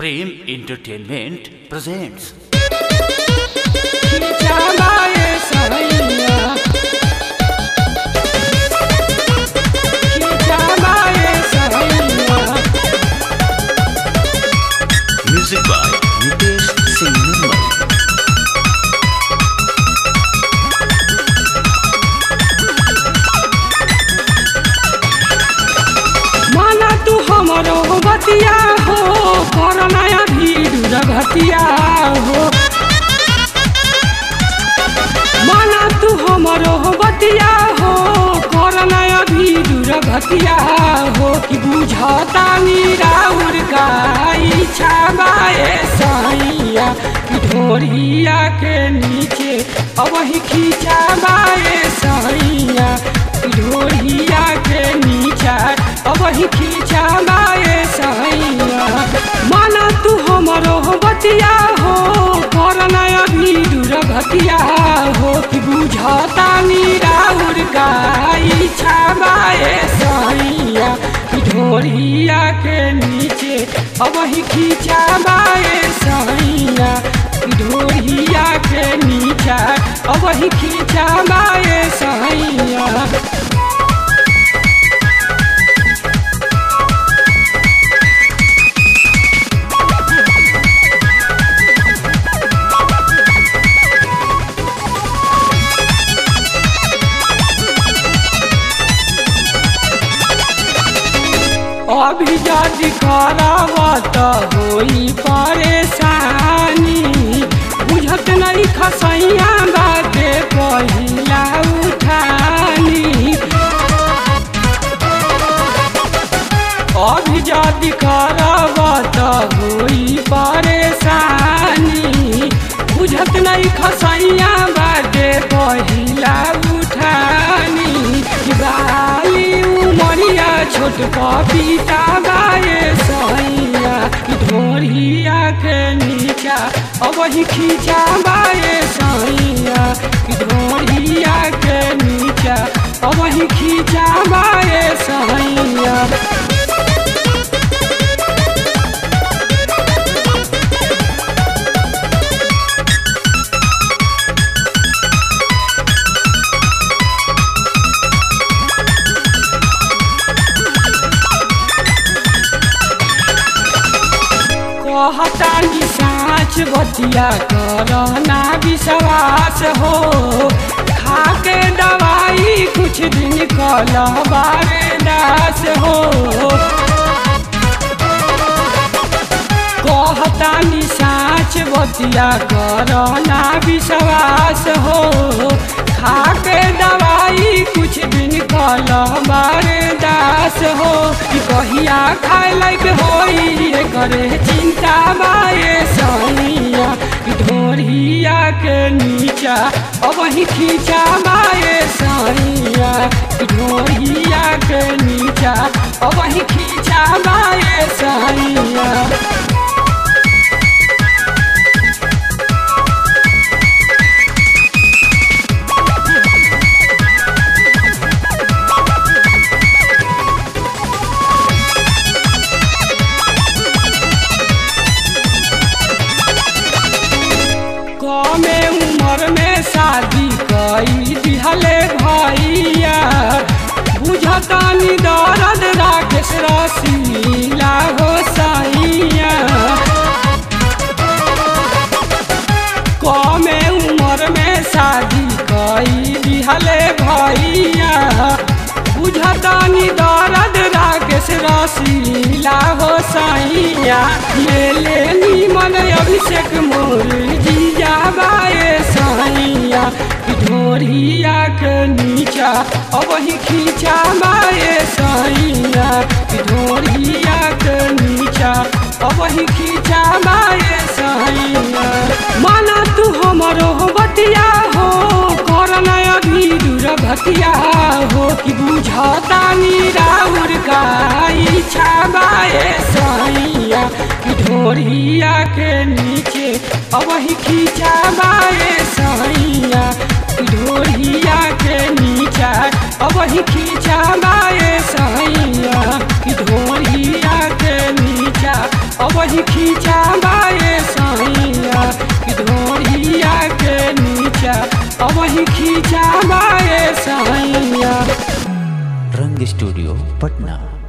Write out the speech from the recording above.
Prem Entertainment presents खिचाबाए सहैया खिचाबाए सहैया Music by Nitesh Singh Nirmal. माना तू हमरो बतिया हो कर नया भीड़ रघतिया हो माना तू हमरो बतिया हो कर नया भीड़ रघतिया हो कि बुझता निराउर का इच्छा बाए सैया कि ढोरिया के नीचे अब ही खींचा बाए सैया कि ढोरिया के नीचा अब ही खींचा बाए सैया माना तू हमरो बतिया हो कर नया भीड़ घटिया हो कि बुझता निराउर का इच्छा बाए सैया कि ढोरिया के नीचे अब ही खींचा बाए सैया कि ढोरिया के नीचा अब ही खींचा बाए सैया अभी जदि करब त होई परेशानी बुझत नहीं खसैया बाटे पहिला उठानी अभी जदि करब त होई परेशानी बुझत नहीं खसैया बाटे पहिला उठानी बाली उमरिया छोट पपीता बाए सैया ढोरिया के नीचा अब ही खींचा बाए सैया ढोरिया के नीचा अब ही खींचा बाए सैया कहतानी साँच बतिया करना विश्वास हो खाके दवाई कुछ दिन कल बारे दास हो कहतानी साँच बतिया करना विश्वास हो खाके दवाई कुछ दिन कल बारे दास हो कि कहिया खाए लायक होई करे चिंता बाए सैया ढोरिया के नीचा अब ही खींचा बाए सैया ढोरिया के नीचा अब ही खींचा बाए सैया कमे उम्र में शादी कई दिहले भैया बुझतानी दर्द राकेश रसीला हो सैया कमे उम्र में शादी कई दिहले भैया बुझतानी दर्द राकेश रसीला हो सैया ले ले नीमन अभिषेक मोर जीजा बाए सैया ढोरिया के नीचा अब ही खींचा बाए सैया ढोरिया के नीचा अब ही खींचा बाए सैया माना तू हमरो बतिया हो कर नया भीड़ घटिया हो कि बुझता निराउर का इच्छा बाए सैया ढोरिया के नीचे अब ही खींचा बाए सैया ढोरिया के नीचा अब ही खींचा बाए सैया ढोरिया के नीचा अब ही खींचा बाए सैया कि ढोरिया के नीचा अब ही खींचा बाए सैया रंग स्टूडियो पटना